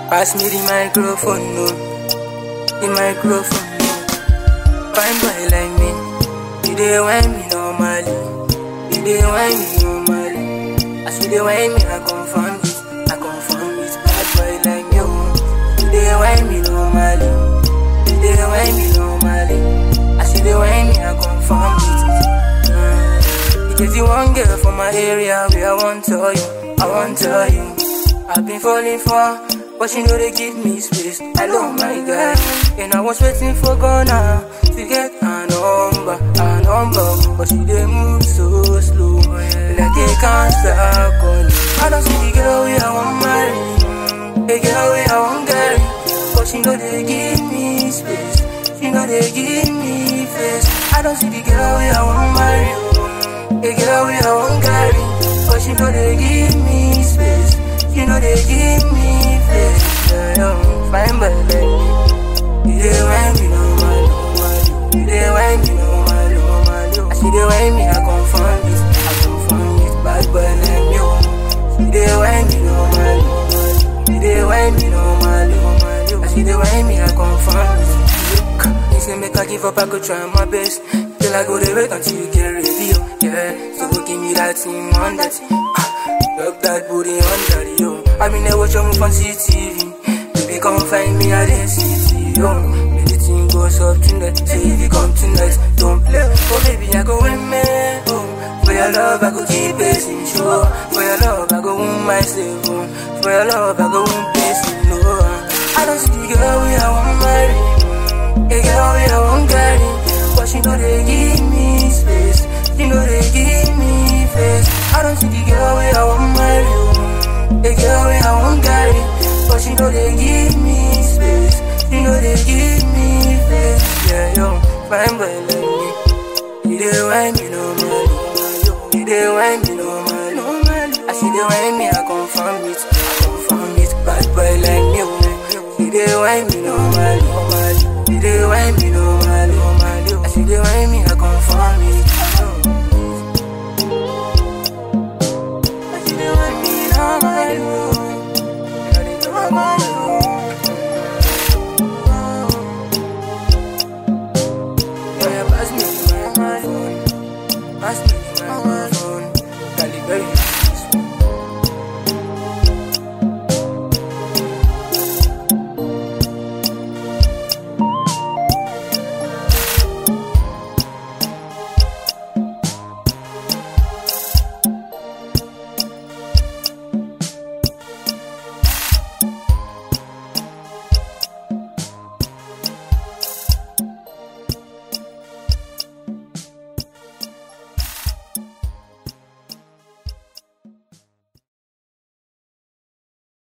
Pass me the microphone, no. The microphone, no. Fine boy like me, you dey whine me normally. You dey whine me normally. As you dey whine me, I confirm it. I confirm it. Bad boy like me, oh. You dey whine me normally. You dey whine me normally. As you dey whine me, I confirm it. Uh, it is the one girl from my area where I want tell you. I want tell you. I've been falling for, but she know they give me space. Hello, my girl. And I was waiting for Ghana to get a number, a number. But she dey move so slow, like a cancer on I don't see the girl we I want marry, the girl we I want carry. But she know they give me space, she know they give me face. I don't see the girl we I want marry, the girl we I want carry. But she know they give me space, she know they give me face. Yeah, yeah, fine but like me. You dey whine me normal, normal. You dey whine me normal, normal. As you dey whine me, I confirm it, I confirm it. Bad boy like me, oh. You dey whine me normal, normal. You dey whine me normal, normal. As you dey whine me, I confirm it. Look, you say make I give up, I go try my best. Till I go dey wait until you get ready, oh. Yeah, so go give me that thing on that. Ah, Rub that booty under the yo. I mean, I watch you move on CTV. Baby, come find me at the city, yo. Maybe the thing goes up tonight. Say if you come tonight, don't play. Oh, baby, I go win me. Oh, for your love, I go keep pacing, sure. For your love, I go wound myself. Oh. For your love, I go wound pacing, no. I don't see the girl we I want marry. A girl we I want carry. But she know they give me space. She know they give me face. I don't see the girl we I want marry. oh. A girl we I want carry. But she know they give me space. She know they give me face. Yeah, yo, fine boy like me. You dey whine me normal. You dey whine me normal. I see the whine me, I confirm it. I confirm it. Bad boy like me. oh. You dey whine me normal. You dey whine me normal. I see the whine me, I confirm it.